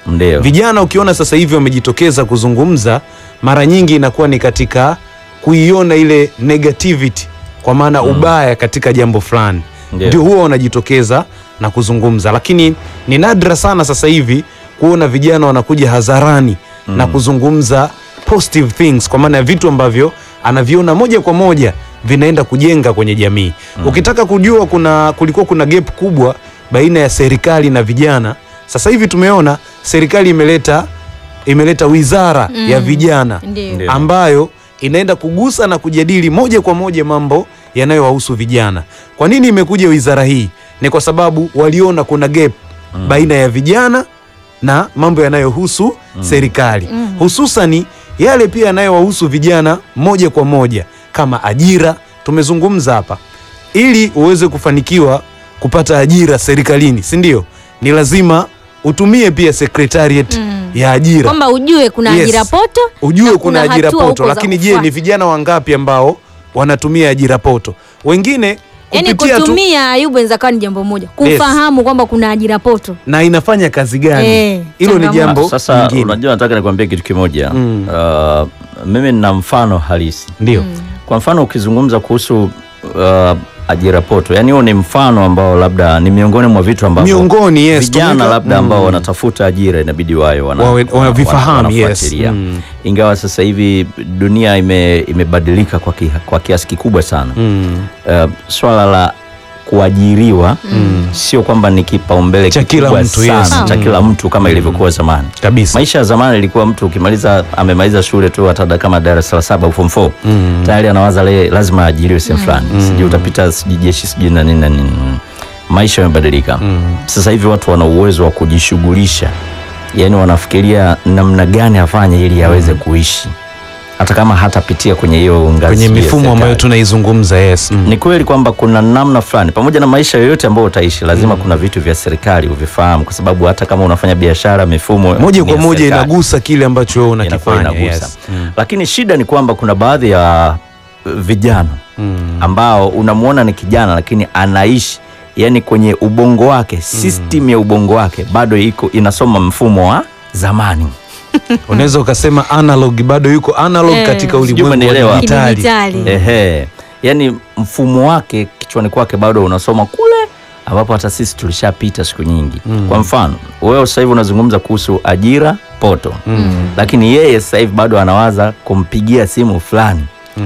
Ndio. Vijana ukiona sasa hivi wamejitokeza kuzungumza, mara nyingi inakuwa ni katika kuiona ile negativity, kwa maana ubaya katika jambo fulani, Ndio. ndio huwa wanajitokeza na kuzungumza, lakini ni nadra sana sasa hivi kuona vijana wanakuja hadharani na kuzungumza positive things, kwa maana ya vitu ambavyo anaviona moja kwa moja vinaenda kujenga kwenye jamii. Ukitaka kujua kuna kulikuwa kuna gap kubwa baina ya serikali na vijana, sasa hivi tumeona serikali imeleta imeleta wizara ya vijana Ndio. Ndio. ambayo inaenda kugusa na kujadili moja kwa moja mambo yanayowahusu vijana. Kwa nini imekuja wizara hii? Ni kwa sababu waliona kuna gap baina ya vijana na mambo yanayohusu serikali, hususani yale pia yanayowahusu vijana moja kwa moja kama ajira. Tumezungumza hapa, ili uweze kufanikiwa kupata ajira serikalini, si ndio? Ni lazima utumie pia secretariat ya ajira Kwamba ujue kuna Yes. ajira poto ujue na kuna ajira hatua poto, huko za lakini je, kufuata. ni vijana wangapi ambao wanatumia ajira poto? Wengine Yaani kupitia tu kutumia Ayubu inaweza kuwa ni jambo moja, kufahamu kwamba kuna ajira poto. na inafanya kazi gani? Eh, Hilo ni changamoto. jambo Sasa lingine. unajua, nataka nikwambie kitu kimoja. Mm. Uh, mimi nina mfano halisi. Ndio. Kwa mfano ukizungumza kuhusu uh, ajira poto, yani huo ni mfano ambao labda ni miongoni mwa vitu ambavyo Miongoni, yes, vijana tumeweka- labda ambao Mm. wanatafuta ajira inabidi wawe wana, Wawe- wana- wavifahamu, wana- yes. wanafuatilia. Mm. Ingawa sasa hivi dunia ime, imebadilika kwa, ki, kwa kiasi kikubwa sana Mm. uh, swala la kuajiriwa sio kwamba ni kipaumbele Cha kila kikubwa mtu, sana yes. cha Mm. kila mtu kama ilivyokuwa zamani. Kabisa. Maisha ya zamani ilikuwa mtu ukimaliza amemaliza shule tu hata da- kama darasa la saba au form 4 Mm. tayari anawaza le, lazima aajiriwe sehemu fulani sijui utapita sijui jeshi sijui na nini na nini. Maisha yamebadilika sasa hivi watu wana uwezo wa kujishughulisha, yaani wanafikiria namna gani afanye ili aweze kuishi hata kama hatapitia kwenye hiyo ngazi Kwenye ya mifumo ambayo serikali. tunaizungumza, yes. Mm. Ni kweli kwamba kuna namna fulani, pamoja na maisha yoyote ambayo utaishi, lazima kuna vitu vya serikali uvifahamu, kwa sababu hata kama unafanya biashara, mifumo Moja ni kwa ya moja serikali. inagusa kile ambacho wewe Inakuwa unakifanya. inagusa. Yes. Mm. Lakini shida ni kwamba kuna baadhi ya uh, vijana Mm. ambao unamwona ni kijana lakini anaishi yani kwenye ubongo wake system ya ubongo wake bado iko inasoma mfumo wa zamani. Unaweza ukasema analog bado yuko analog Eh. katika ulimwengu umenielewa. wa dijitali. Kidijitali. Ehe, yani mfumo wake kichwani kwake bado unasoma kule ambapo hata sisi tulishapita siku nyingi. Kwa mfano wewe sasa hivi unazungumza kuhusu ajira poto, lakini yeye sasa hivi bado anawaza kumpigia simu fulani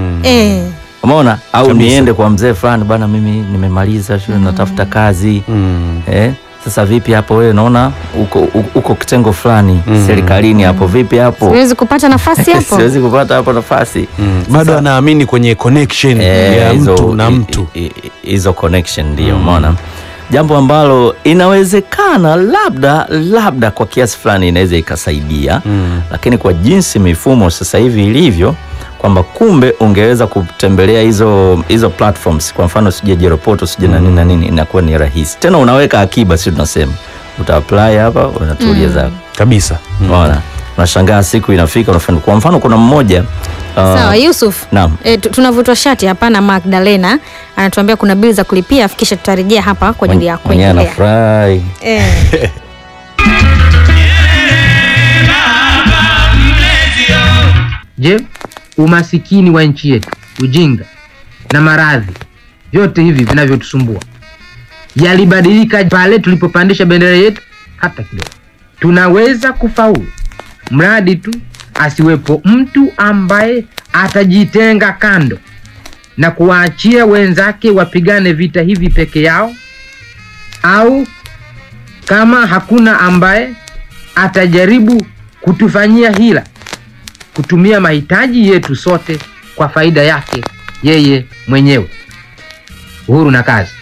Eh. Umeona? Au Kabisa. niende kwa mzee fulani bana, mimi nimemaliza shule natafuta kazi Mm. eh? Sasa vipi hapo wewe, naona uko, uko, uko kitengo fulani serikalini hapo, vipi hapo? Siwezi kupata nafasi hapo. Siwezi kupata hapo nafasi Mm. Bado anaamini kwenye connection Eh, ya hizo- mtu na i- mtu. i- i- hizo connection ndio umeona jambo ambalo inawezekana labda labda kwa kiasi fulani inaweza ikasaidia Mm. lakini kwa jinsi mifumo sasa hivi ilivyo kwamba kumbe ungeweza kutembelea hizo hizo platforms kwa mfano sijui jeropoto sijui na nini na nini inakuwa ni rahisi tena unaweka akiba si tunasema uta apply hapa unatulia zako Kabisa. unaona unashangaa siku inafika unafanya kwa mfano kuna mmoja uh, Sawa, Yusuf. naam E, tunavutwa shati hapa na Magdalena anatuambia kuna bili za kulipia, afikisha tutarejea hapa kwa ajili ya mwenyewe kuendelea. anafurahi Eh. Je, umasikini wa nchi yetu, ujinga na maradhi, vyote hivi vinavyotusumbua yalibadilika pale tulipopandisha bendera yetu? Hata kidogo. Tunaweza kufaulu mradi tu asiwepo mtu ambaye atajitenga kando na kuwaachia wenzake wapigane vita hivi peke yao, au kama hakuna ambaye atajaribu kutufanyia hila kutumia mahitaji yetu sote kwa faida yake yeye mwenyewe. Uhuru na kazi.